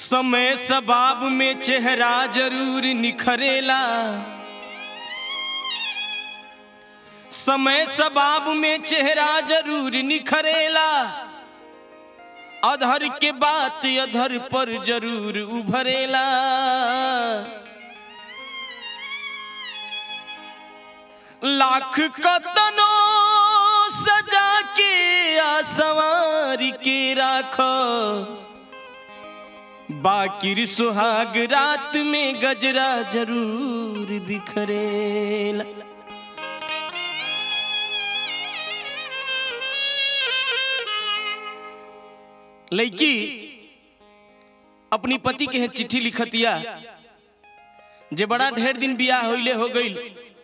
समय सबाब में चेहरा जरूर निखरेला समय सबाब में चेहरा जरूर निखरेला अधर के बात अधर पर जरूर उभरेला लाख कतनो सजा के आसवार के राखो बाकिर सुहाग रात में गजरा जरूर बिखरेला लड़की अपनी पति के चिट्ठी लिखतिया जे बड़ा ढेर दिन बियाह होइले हो गईल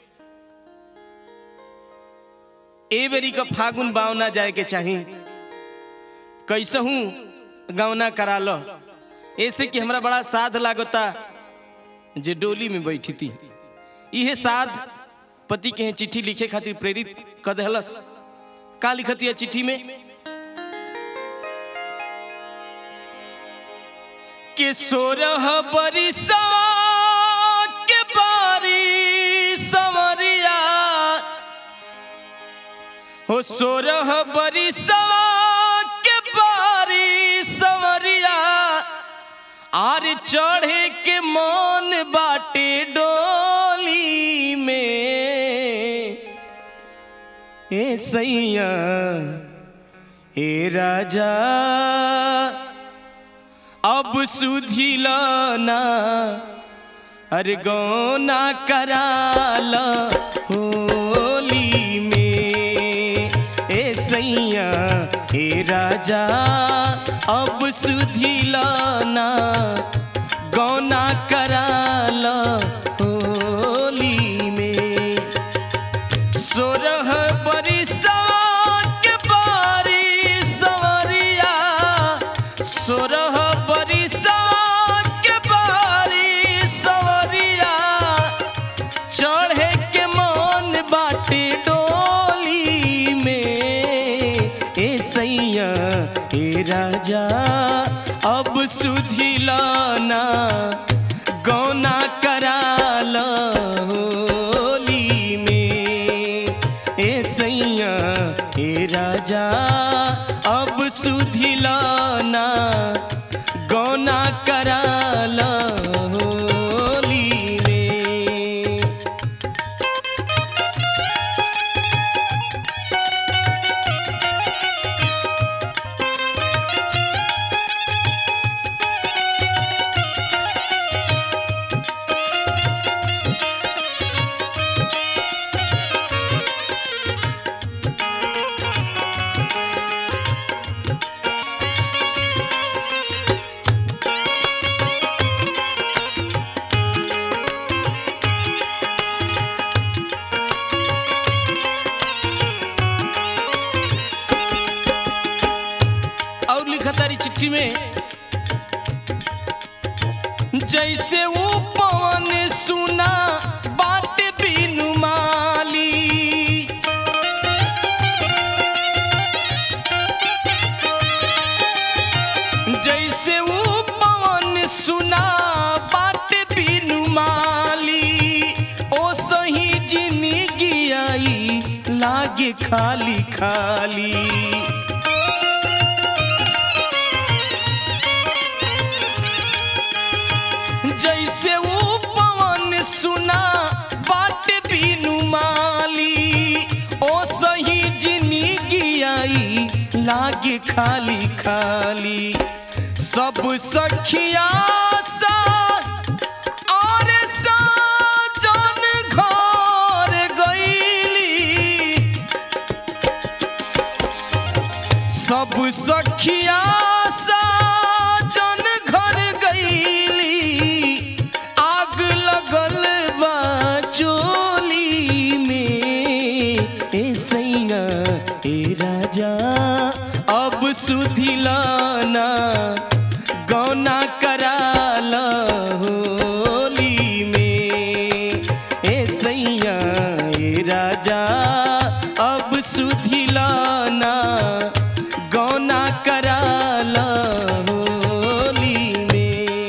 ए बेरी का फागुन बावना जाए के चाही कैसहू गवना करा लो ऐसे कि हमरा बड़ा साध लागता जे डोली में बैठी थी इहे साध पति के चिट्ठी लिखे खातिर प्रेरित कर दहलस का लिखती है चिट्ठी में के सोरह बरिसा के बारी समरिया हो सोरह बरिसा के बारी समरिया आर चढ़े के मन बाटे डोली में ए सैया ए राजा अब सुधिलाना अरे गौना कराल होली में ए सैया ए राजा अब सुधिलाना गौना कराल होली में सोरह बरिसा के बारी सवरिया सोरह बरिसा के बारी सवरिया चढ़े के मन बाटे डोली में ए सैया ए राजा अब सुधिलाना गौना कराल होली में ए सैया ए राजा अब सुधिलाना गौना कराल होली में और लिखा तारी चिट्ठी में जैसे वो पवन सुना बाट बिनु माली जैसे वो पवन सुना बाट बिनु माली ओ सही जिंदगी आई लागे खाली खाली जैसे वो पवन सुना बाट बिनु माली ओ सही जिंदगी आई लागे खाली खाली सब सखिया सा और साजन घर गईली सब सखिया साजन घर गईली आग लगल बा चोली में ए सैया ए राजा अब सुधिलाना गौना कराल होली में ए सैया ए राजा अब सुधिलाना गौना कराल होली में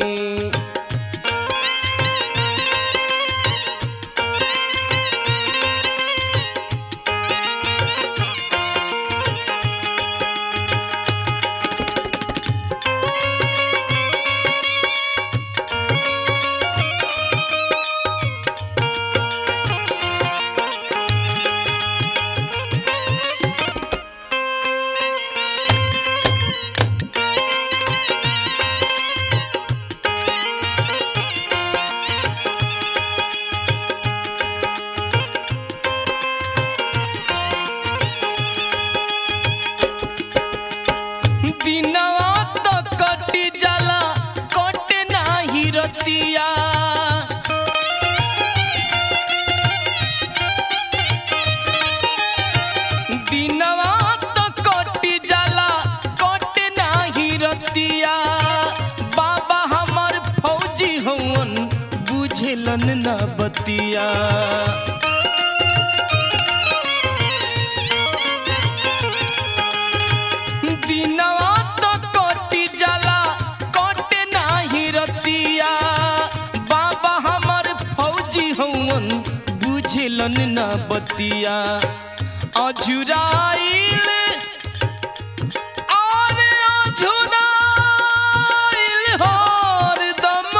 बुझलन न बतिया दिनवा तो कटी जाला कटे नाही रतिया बाबा हमर फौजी हवन बुझलन न बतिया अजुराइल आरे अजुराइल हरदम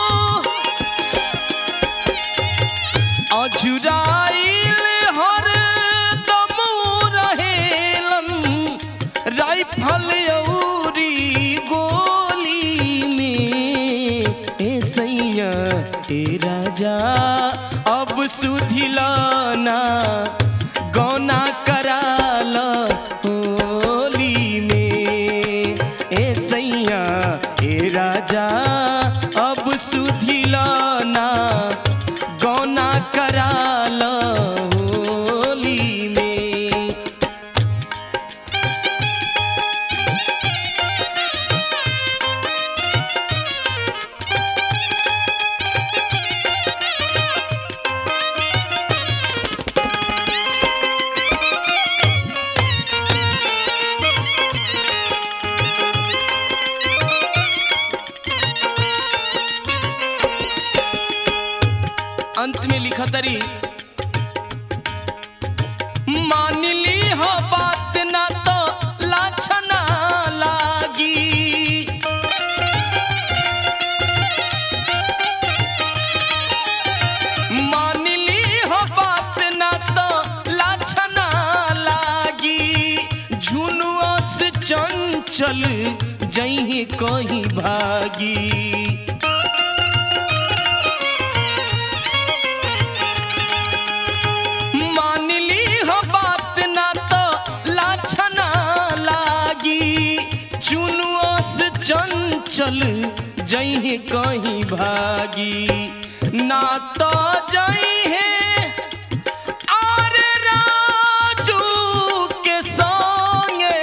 अजुराइल हरदम रहेलन राइफल औरी गोली में ए सैया ए राजा अब सुधिलाना गौना कराल होली में ए सैया ए राजा अब सुधिलाना गौना कराल होली में अंत में लिखा तरी मान ली हो बात ना तो लाछना लागी मान ली हो बात ना तो लाछना लागी झुनुआ से चंचल जही कहीं भागी मान ली हो बात ना तो लाछना लागी चुनुआ से चंचल जही कहीं भागी ना तो जई है और राजू के संगे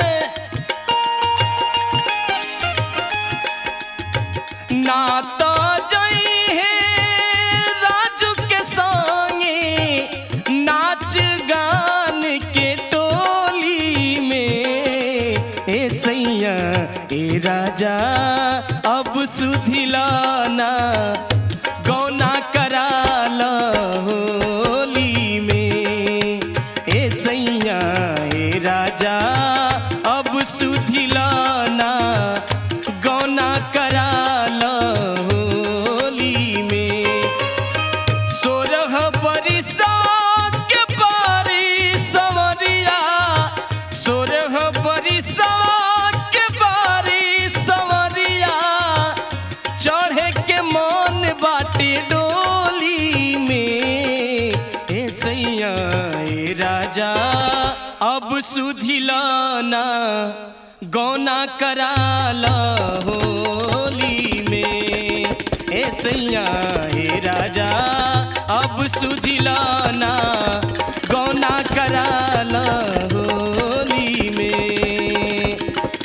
ना तो जई है राजू के संगे नाच गान के टोली में ए सैया ए राजा अब सुधिलाना गौना कराल होली में ए सैया ए राजा अब सुधिलाना गौना कराल होली में सोरह बरिसा के बारी सवरिया सोरह बरिसा के बारी सवरिया चढ़े के मन बाटे डोली में ए सैया ए राजा अब सुधिलाना गौना कराला होली में ए सैया ए राजा अब सुधिलाना गौना कराला होली में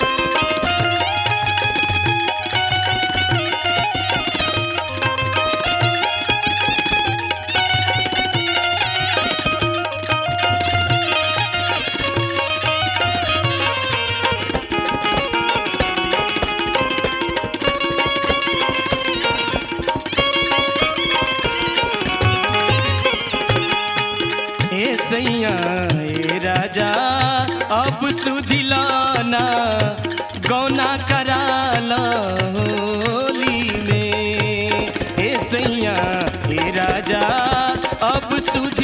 ए सैया ए राजा अब सुधिलाना गौना कराला होली में ए सैया ए राजा अब सुध